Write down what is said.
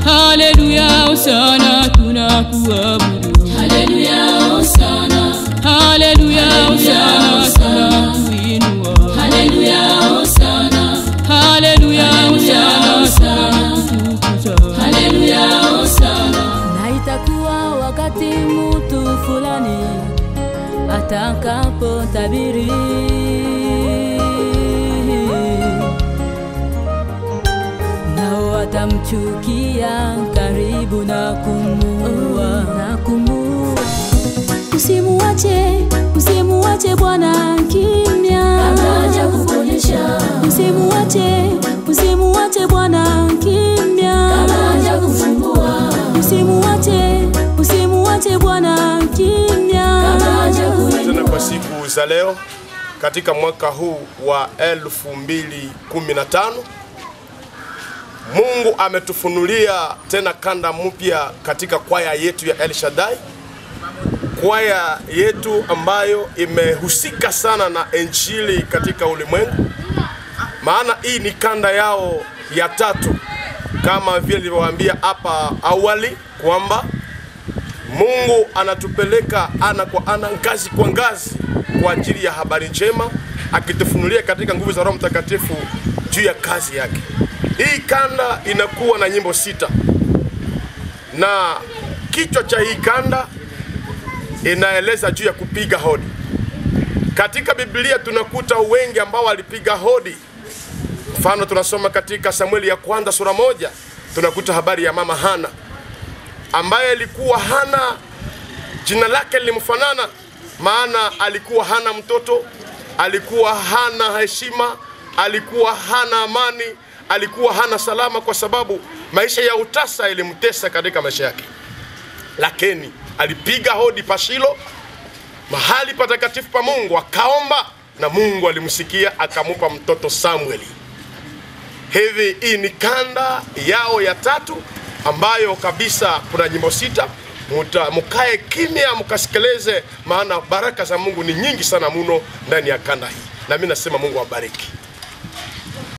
haleluya hosana tunakuabudu haleluya hosana haleluya hosana tunakuinua haleluya hosana haleluya hosana tunakutukuza haleluya hosana na itakuwa wakati mtu fulani atakapotabiri nao watamchukia karibu na kumuua na kumuua usimuache usimuache bwana kimya akaja kuponyesha usimuache usimuache bwana kimya akaja kufungua usimuache usimuache bwana kimya akaja kuinua tena kwa siku za leo katika mwaka huu wa 2015 Mungu ametufunulia tena kanda mpya katika kwaya yetu ya El Shaddai, kwaya yetu ambayo imehusika sana na injili katika ulimwengu, maana hii ni kanda yao ya tatu, kama vile nilivyowaambia hapa awali kwamba Mungu anatupeleka ana kwa ana, ngazi kwa ngazi, kwa ajili ya habari njema, akitufunulia katika nguvu za Roho Mtakatifu juu ya kazi yake. Hii kanda inakuwa na nyimbo sita, na kichwa cha hii kanda inaeleza juu ya kupiga hodi. Katika Biblia tunakuta wengi ambao walipiga hodi. Mfano tunasoma katika Samueli ya kwanza sura moja, tunakuta habari ya mama Hana ambaye alikuwa hana jina lake lilimfanana, maana alikuwa hana mtoto, alikuwa hana heshima, alikuwa hana amani, alikuwa hana salama, kwa sababu maisha ya utasa ilimtesa katika maisha yake. Lakini alipiga hodi Pashilo, mahali patakatifu pa Mungu, akaomba na Mungu alimsikia akamupa mtoto Samueli. Hivi hii ni kanda yao ya tatu ambayo kabisa kuna nyimbo sita. Muta, mukae kimya mkasikilize, maana baraka za Mungu ni nyingi sana muno ndani ya kanda hii, na mimi nasema Mungu awabariki.